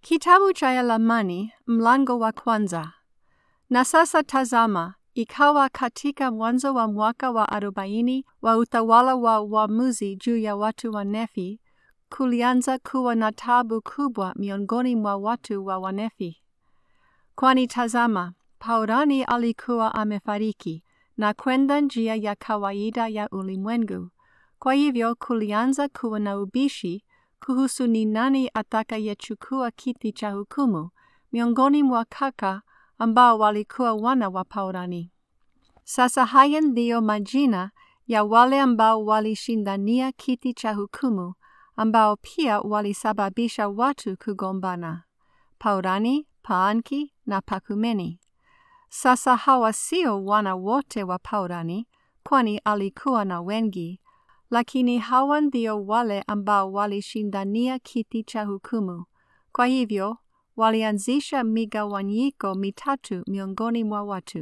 Kitabu cha Yalamani mlango wa kwanza. Na sasa tazama, ikawa katika mwanzo wa mwaka wa arobaini wa utawala wa waamuzi juu ya watu wa Nefi, kulianza kuwa na tabu kubwa miongoni mwa watu wa Wanefi. Kwani tazama, Paurani alikuwa amefariki na kwenda njia ya kawaida ya ulimwengu. Kwa hivyo kulianza kuwa na ubishi kuhusu ni nani atakayechukua kiti cha hukumu miongoni mwa kaka ambao walikuwa wana wa Paurani. Sasa haya ndiyo majina ya wale ambao walishindania kiti cha hukumu ambao pia walisababisha watu kugombana: Paurani, Paanki na Pakumeni. Sasa hawa sio wana wote wa Paurani, kwani alikuwa na wengi, lakini hawa ndio wale ambao walishindania kiti cha hukumu. Kwa hivyo walianzisha migawanyiko mitatu miongoni mwa watu.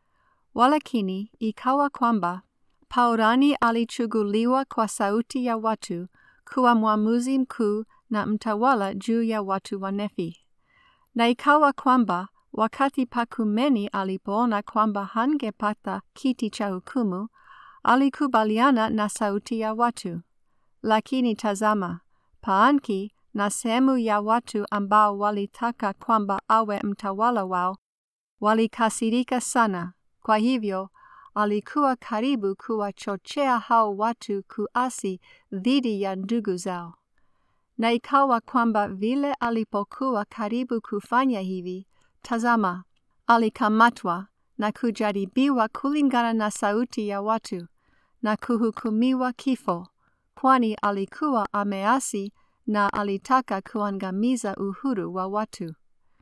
Walakini ikawa kwamba Paurani alichuguliwa kwa sauti ya watu kuwa mwamuzi mkuu na mtawala juu ya watu wa Nefi. Na ikawa kwamba wakati Pakumeni alipoona kwamba hangepata kiti cha hukumu, alikubaliana na sauti ya watu. Lakini tazama, Paanki na sehemu ya watu ambao walitaka kwamba awe mtawala wao walikasirika sana. Kwa hivyo alikuwa karibu kuwachochea hao watu kuasi dhidi ya ndugu zao. Na ikawa kwamba vile alipokuwa karibu kufanya hivi, tazama, alikamatwa na kujaribiwa kulingana na sauti ya watu na kuhukumiwa kifo, kwani alikuwa ameasi na alitaka kuangamiza uhuru wa watu.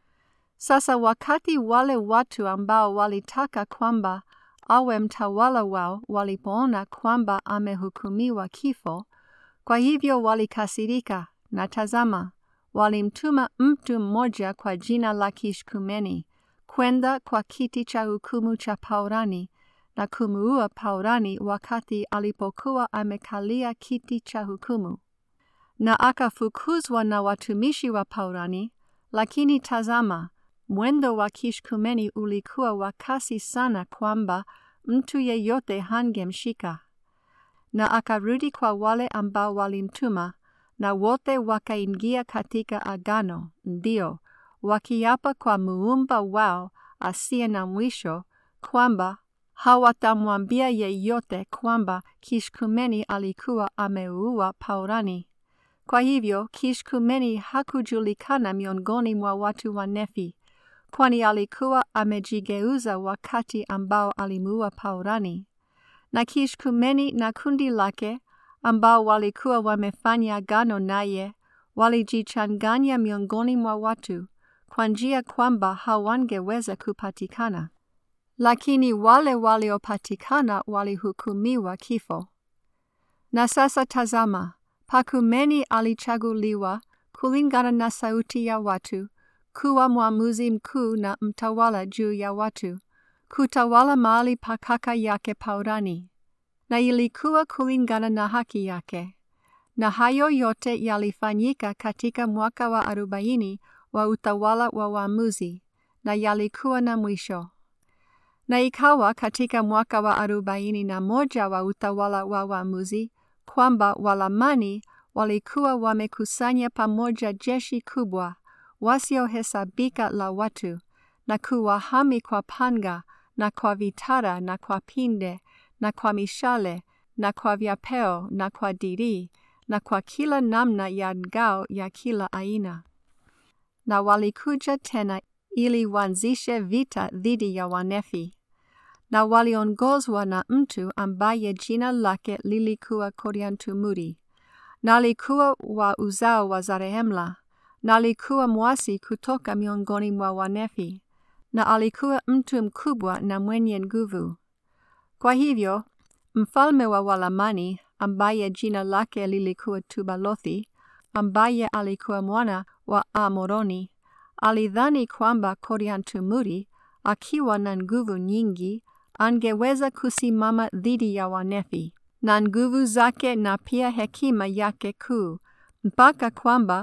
Sasa wakati wale watu ambao walitaka kwamba awe mtawala wao walipoona kwamba amehukumiwa kifo, kwa hivyo walikasirika, na tazama, walimtuma mtu mmoja kwa jina la Kishkumeni kwenda kwa kiti cha hukumu cha Paurani na kumuua Paurani wakati alipokuwa amekalia kiti cha hukumu. Na akafukuzwa na watumishi wa Paurani, lakini tazama, mwendo wa Kishkumeni ulikuwa wa kasi sana kwamba mtu yeyote hangemshika. Na akarudi kwa wale ambao walimtuma, na wote wakaingia katika agano, ndio wakiapa kwa muumba wao asiye na mwisho kwamba hawatamwambia yeyote kwamba Kishkumeni alikuwa ameua Paurani. Kwa hivyo Kishkumeni hakujulikana miongoni mwa watu wa Nefi, kwani alikuwa amejigeuza wakati ambao alimuua Paurani. Na Kishkumeni na kundi lake ambao walikuwa wamefanya agano naye walijichanganya miongoni mwa watu kwa njia kwamba hawangeweza kupatikana. Lakini wale waliopatikana walihukumiwa kifo. Na sasa tazama, Pakumeni alichaguliwa kulingana na sauti ya watu kuwa mwamuzi mkuu na mtawala juu ya watu, kutawala mahali pa kaka yake Paurani, na ilikuwa kulingana na haki yake. Na hayo yote yalifanyika katika mwaka wa arobaini wa utawala wa waamuzi, na yalikuwa na mwisho. Na ikawa katika mwaka wa arobaini na moja wa utawala wa waamuzi kwamba Walamani walikuwa wamekusanya pamoja jeshi kubwa wasiohesabika la watu na kuwahami kwa panga na kwa vitara na kwa pinde na kwa mishale na kwa vyapeo na kwa dirii na kwa kila namna ya ngao ya kila aina. Na walikuja tena ili waanzishe vita dhidi ya Wanefi, na waliongozwa na mtu ambaye jina lake lilikuwa Koriantumuri, na alikuwa wa uzao wa Zarehemla, na alikuwa mwasi kutoka miongoni mwa Wanefi, na alikuwa mtu mkubwa na mwenye nguvu. Kwa hivyo mfalme wa Walamani ambaye jina lake lilikuwa Tubalothi, ambaye alikuwa mwana wa Amoroni, alidhani kwamba Koriantumuri akiwa na nguvu nyingi angeweza kusimama dhidi ya Wanefi na nguvu zake na pia hekima yake kuu, mpaka kwamba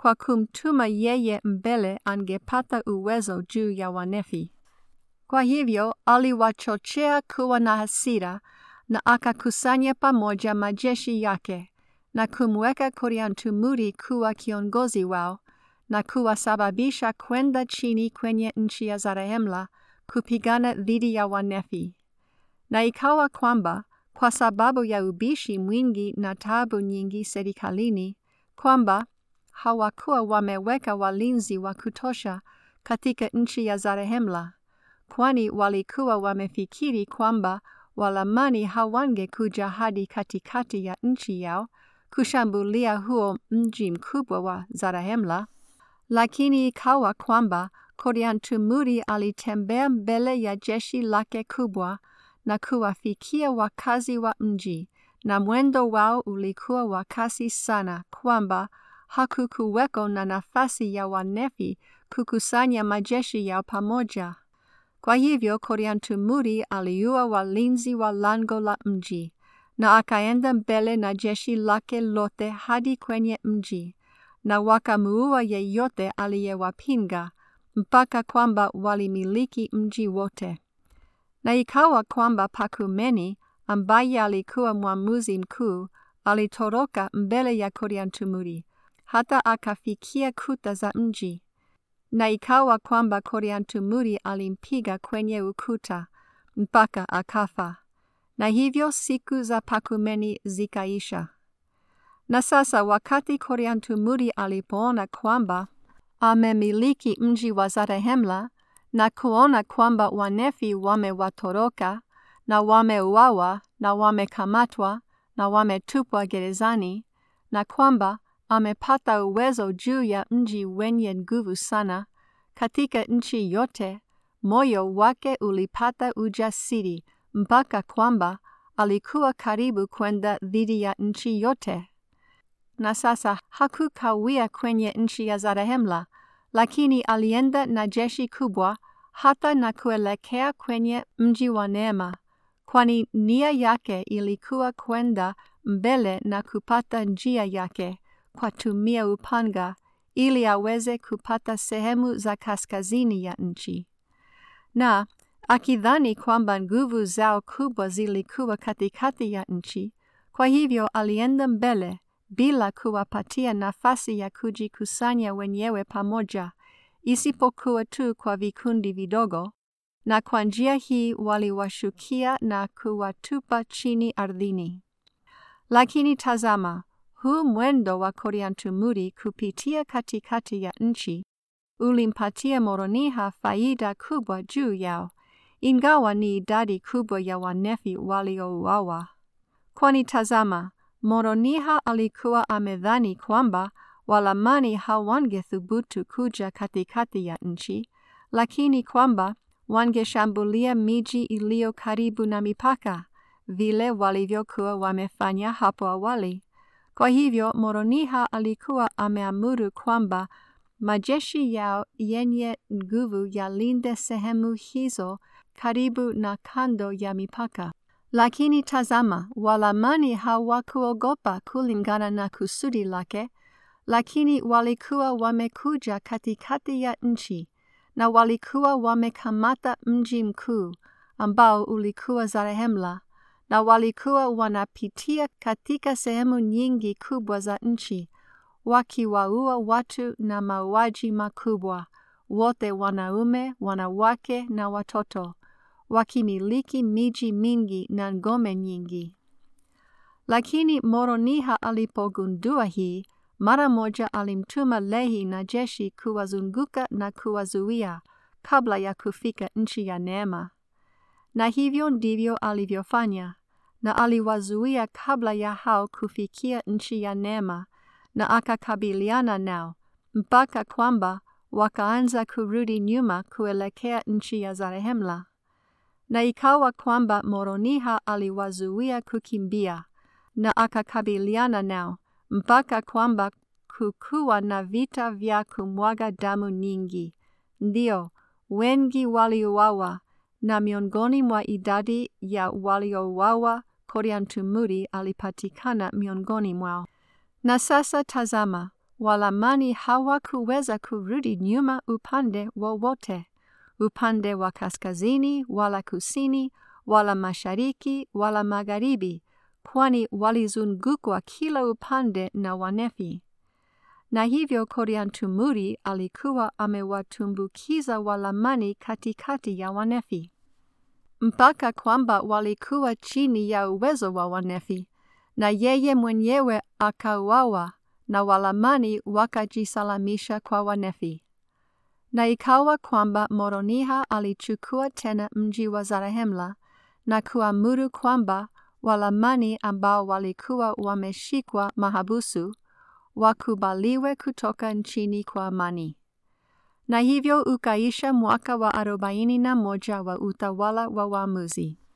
kwa kumtuma yeye mbele angepata uwezo juu ya Wanefi. Kwa hivyo aliwachochea kuwa na hasira na akakusanya pamoja majeshi yake na kumweka Koriantumuri kuwa kiongozi wao na kuwasababisha kwenda chini kwenye nchi ya Zarehemla kupigana dhidi ya Wanefi. Na ikawa kwamba kwa sababu ya ubishi mwingi na tabu nyingi serikalini, kwamba hawakuwa wameweka walinzi wa kutosha katika nchi ya Zarehemla, kwani walikuwa wamefikiri kwamba Walamani hawangekuja hadi katikati ya nchi yao kushambulia huo mji mkubwa wa Zarehemla. Lakini ikawa kwamba Koriantumuri alitembea mbele ya jeshi lake kubwa na kuwafikia wakazi wa mji, na mwendo wao ulikuwa wa kasi sana, kwamba hakukuweko na nafasi ya Wanefi kukusanya majeshi yao pamoja. Kwa hivyo Koriantumuri aliua walinzi wa lango la mji na akaenda mbele na jeshi lake lote hadi kwenye mji, na wakamuua yeyote aliyewapinga mpaka kwamba walimiliki mji wote. Na ikawa kwamba Pakumeni ambaye alikuwa mwamuzi mkuu alitoroka mbele ya Koriantumuri hata akafikia kuta za mji. Na ikawa kwamba Koriantumuri alimpiga kwenye ukuta mpaka akafa. Na hivyo siku za Pakumeni zikaisha. Na sasa wakati Koriantumuri alipoona kwamba amemiliki mji wa Zarehemla na kuona kwamba Wanefi wamewatoroka na wameuawa na wamekamatwa na wametupwa gerezani na kwamba amepata uwezo juu ya mji wenye nguvu sana katika nchi yote, moyo wake ulipata ujasiri mpaka kwamba alikuwa karibu kwenda dhidi ya nchi yote. Na sasa hakukawia kwenye nchi ya Zarehemla, lakini alienda na jeshi kubwa hata na kuelekea kwenye mji wa Neema, kwani nia yake ilikuwa kwenda mbele na kupata njia yake kwa tumia upanga ili aweze kupata sehemu za kaskazini ya nchi. Na akidhani kwamba nguvu zao kubwa zilikuwa katikati ya nchi, kwa hivyo alienda mbele bila kuwapatia nafasi ya kujikusanya wenyewe pamoja, isipokuwa tu kwa vikundi vidogo, na kwa njia hii waliwashukia na kuwatupa chini ardhini. Lakini tazama, huu mwendo wa Koriantumuri kupitia katikati ya nchi ulimpatia Moroniha faida kubwa juu yao, ingawa ni idadi kubwa ya Wanefi waliouawa. Kwani tazama, Moroniha alikuwa amedhani kwamba Walamani hawangethubutu kuja katikati ya nchi, lakini kwamba wangeshambulia miji iliyo karibu na mipaka, vile walivyokuwa wamefanya hapo awali. Kwa hivyo Moroniha alikuwa ameamuru kwamba majeshi yao yenye nguvu yalinde sehemu hizo karibu na kando ya mipaka. Lakini tazama, Walamani hawakuogopa kulingana na kusudi lake, lakini walikuwa wamekuja katikati ya nchi na walikuwa wamekamata mji mkuu ambao ulikuwa Zarehemla na walikuwa wanapitia katika sehemu nyingi kubwa za nchi wakiwaua watu na mauaji makubwa, wote wanaume, wanawake na watoto, wakimiliki miji mingi na ngome nyingi. Lakini Moroniha alipogundua hii, mara moja alimtuma Lehi na jeshi kuwazunguka na kuwazuia kabla ya kufika nchi ya Neema. Na hivyo ndivyo alivyofanya, na aliwazuia kabla ya hao kufikia nchi ya Neema, na akakabiliana nao mpaka kwamba wakaanza kurudi nyuma kuelekea nchi ya Zarehemla. Na ikawa kwamba Moroniha aliwazuia kukimbia, na akakabiliana nao mpaka kwamba kukuwa na vita vya kumwaga damu nyingi. Ndio, wengi waliuawa, na miongoni mwa idadi ya waliouawa Koriantumuri alipatikana miongoni mwao. Na sasa tazama, Walamani hawakuweza kurudi nyuma upande wowote, upande wa kaskazini wala kusini wala mashariki wala magharibi, kwani walizungukwa kila upande na Wanefi. Na hivyo Koriantumuri alikuwa amewatumbukiza Walamani katikati ya Wanefi, mpaka kwamba walikuwa chini ya uwezo wa Wanefi, na yeye mwenyewe akauawa na Walamani wakajisalamisha kwa Wanefi. Na ikawa kwamba Moroniha alichukua tena mji wa Zarahemla na kuamuru kwamba Walamani ambao walikuwa wameshikwa mahabusu wakubaliwe kutoka nchini kwa amani. Na hivyo ukaisha mwaka wa arobaini na moja wa utawala wa waamuzi.